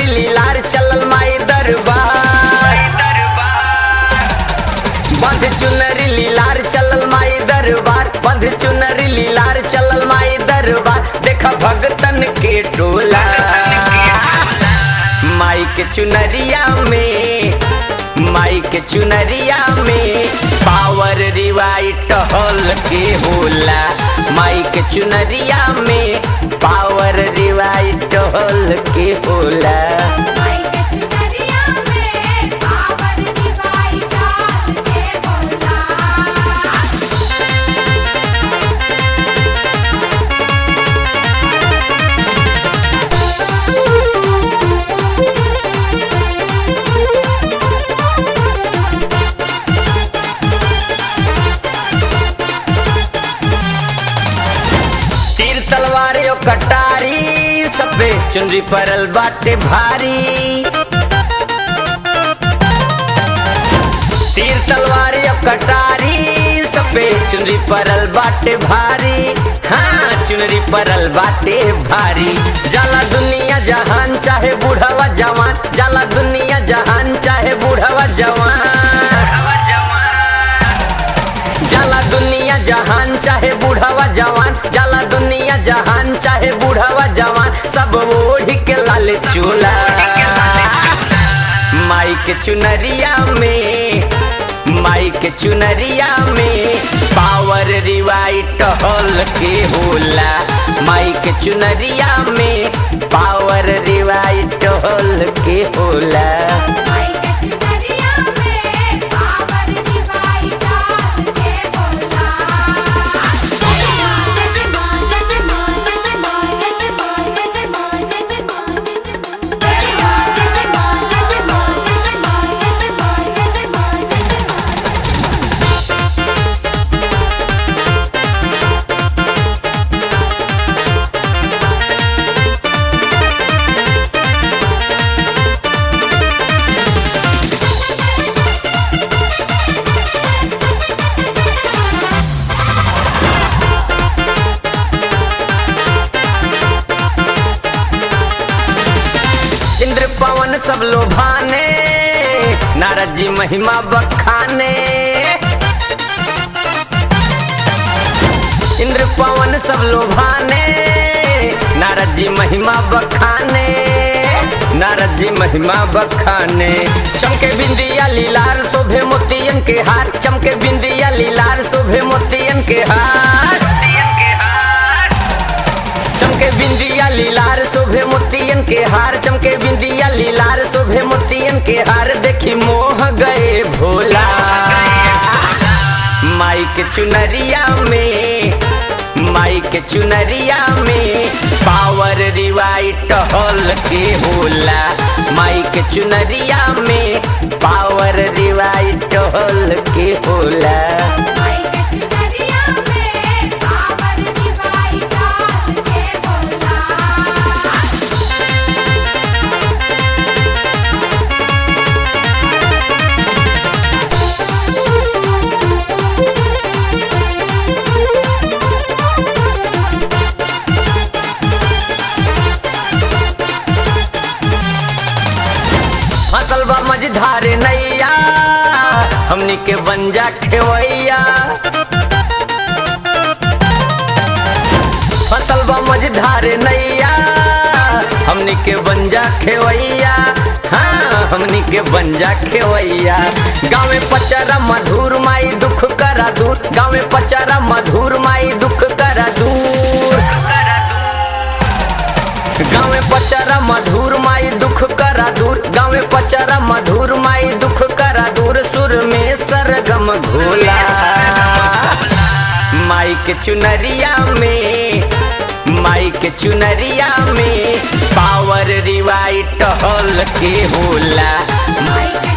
लीलार चलल माई दरबार बंध चुनरी लीलार चलल माई दरबार बंध चुनरी लीलार चलल माई दरबार देखा भगतन के टोला माई के चुनरिया में माई के चुनरिया में पावर रिवाइट हॉल के होला माई के चुनरिया में पावर रिवाइट हॉल के होला माई के चुनरिया में पावर डिवाइड डाल के बोला तीर तलवार यो कटारी सबे चुनरी परल बाटे भारी तीर तलवार यो कटारी सबे चुनरी परल बाटे भारी हाँ चुनरी परल बाटे भारी जाला दुनिया जहान चाहे बूढ़वा जवान जाला दुनिया जहान चाहे बूढ़वा जवान जाला दुनिया जहान चाहे बूढ़वा जवान जाला दुनिया जहान चाहे बूढ़वा जवान सब ओढ़ी के लाल चूला माई के चुनरिया में माई के चुनरिया में पावर रिवाइट हॉल के होला माई के चुनरिया में पावर रिवाइट हॉल के होला माई के चुनरिया में पावर डिवाइड डाल के बोला जय मां जय मां जय मां जय मां जय मां जय मां जय मां जय मां जय मां जय मां जय मां जय मां जय मां जय मां इंद्र पवन सब लोभाने नारद जी महिमा बखाने इंद्र पवन सब लोभाने नारद जी महिमा बखाने नारद जी महिमा बखाने चमके बिंदिया लीलार शोभे मोतियन के हार चमके बिंदिया लीलार शोभे मोतियन के हार चमके बिंदिया लीलार शोभे मोतियन के हार चमके बिंदिया लीलार शोभे मोतियन के हार देखी मोह गए भोला माई के चुनरिया में माई के चुनरिया में पावर रिवाइट हॉल के होला माई के चुनरिया में पावर रिवाइट हॉल के होला माई के चुनरिया में पावर डिवाइड डाल के बोला फसल बा मझधारे नैया हमनी के बंजा खेवैया फसल बा मझधारे नैया हमनी के बंजा खेवैया हाँ हमनी के बंजा खेवैया गाँव में पचरा मधुर माई दुख करा दूर गाँव में पचरा मधुर माई दुख करा दूर गाँव में पचरा मधुर माई दुख करा दूर गाँव में पचरा मधुर माई दुख करा दूर सुर में सरगम घोला माई के चुनरिया में माई के चुनरिया में पावर रिवाइट हॉल के होला माई के